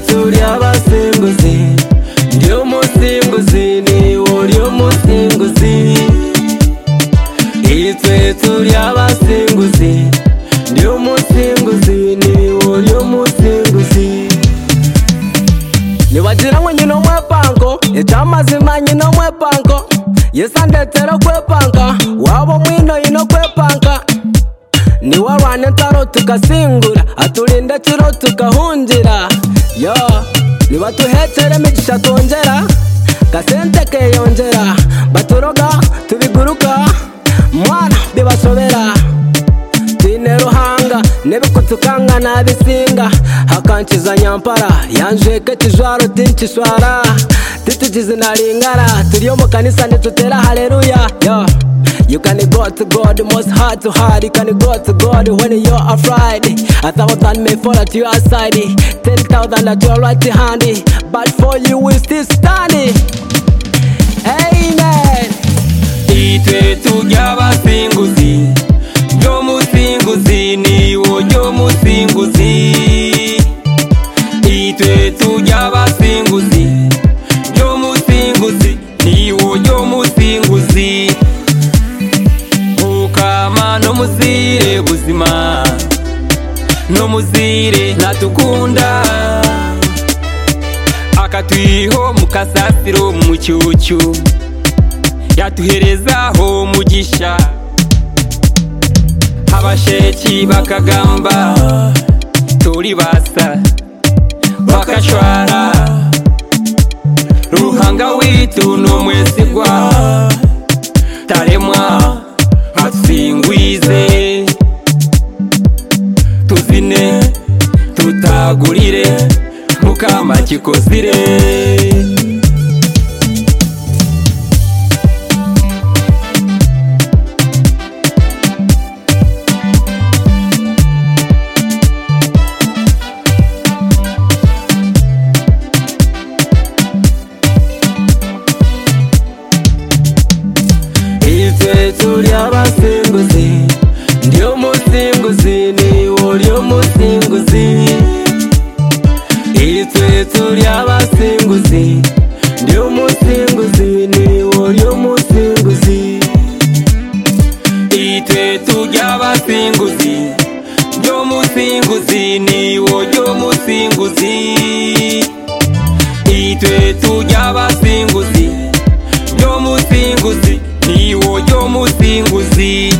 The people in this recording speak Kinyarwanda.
turi abasimbuzi ndi umusimbuzi niwe uri umusimbuzi iyi twe turi abasimbuzi ndi umusimbuzi niwe uri umusimbuzi nibagira ngo nyina umwepango icyamazima nyina umwepango yesa ndetse no kwepanga waba umwino yino kwepanga niwe abana ntaro tugasingura aturinda kiro tugahungira yo nibatuhecere imigisha tongera gasente keyongera baturoga tubiguruka mwana bibashobera tine ruhanga n'ibikutukanga nabisinga hakankiza nyampara yanjweke kijwaro tinkishwara titugize naringara turiyo mu kanisa ntitutera haleluya yo You can go to God, most hard to hard. You can go to God when you're afraid. A thousand may fall at your side, ten thousand at your right hand, but for you will still stand. Amen. Itwe tujya abasinguzi, ryo musinguzi ni wo ryo musinguzi. Itwe tujya abasinguzi, ryo musinguzi ni wo ryo musinguzi. ukama no muzire buzima no muzire natukunda akatwiho mu kasasiro mu mucyucyu yatuherezaho mugisha abasheki bakagamba turi basa bakashwara ruhanga witu ni umwesigwa taremwa atsingwize tuzine tutagurire mukama kikozire Itwe turi abasimbuzi Ndi umusimbuzi niwe uri umusimbuzi Itwe turi abasimbuzi Ndi umusimbuzi niwe uri umusimbuzi Itwe tujya abasimbuzi Ndi umusimbuzi niwe uri umusimbuzi Itwe tujya abasimbuzi Ndi umusimbuzi niwe uri umusimbuzi